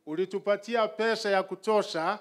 ulitupatia pesa ya kutosha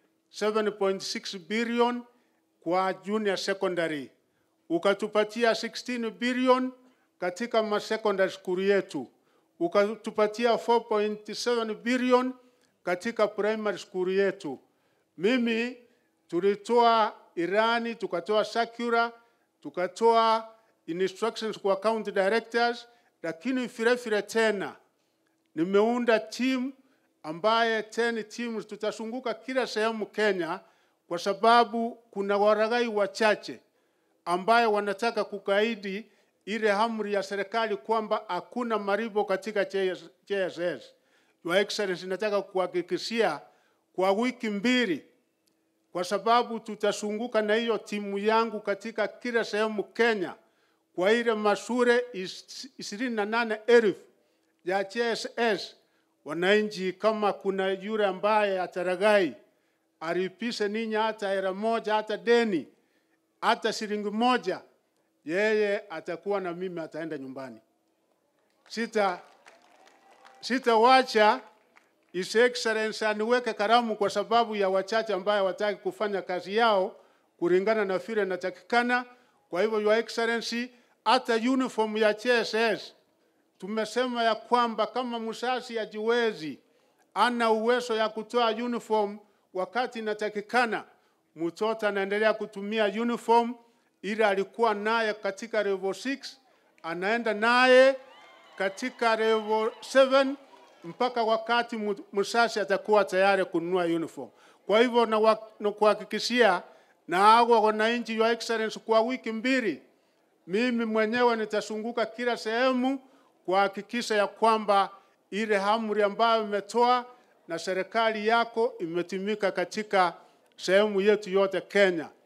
7.6 billion kwa junior secondary, ukatupatia 16 billion katika ma secondary school yetu, ukatupatia 4.7 billion katika primary school yetu. Mimi tulitoa irani, tukatoa circular, tukatoa instructions kwa county directors, lakini vile vile tena nimeunda timu ambaye 10 teams tutazunguka kila sehemu Kenya, kwa sababu kuna waragai wachache ambaye wanataka kukaidi ile amri ya serikali kwamba hakuna maribo katika JSS. Your Excellency, nataka kuhakikishia kwa wiki mbili, kwa sababu tutazunguka na hiyo timu yangu katika kila sehemu Kenya, kwa ile mashule ishirini na nane elfu ya JSS wananchi, kama kuna yule ambaye ataragai alipishe ninyi hata hela moja, hata deni, hata shilingi moja, yeye atakuwa na mimi, ataenda nyumbani. Sita sitawacha His Excellency aniweke karamu kwa sababu ya wachache ambaye wataki kufanya kazi yao kulingana na vile natakikana. Kwa hivyo Your Excellency, hata uniform ya JSS tumesema ya kwamba kama msasi ajiwezi ana uwezo ya kutoa uniform wakati inatakikana, mtoto anaendelea kutumia uniform ile alikuwa naye katika level 6 anaenda naye katika level 7 mpaka wakati msasi atakuwa tayari kununua uniform. Kwa hivyo na, na kuhakikishia na hao wananchi, Your Excellency, kwa wiki mbili mimi mwenyewe nitazunguka kila sehemu kuhakikisha ya kwamba ile amri ambayo imetoa na serikali yako imetimika katika sehemu yetu yote Kenya.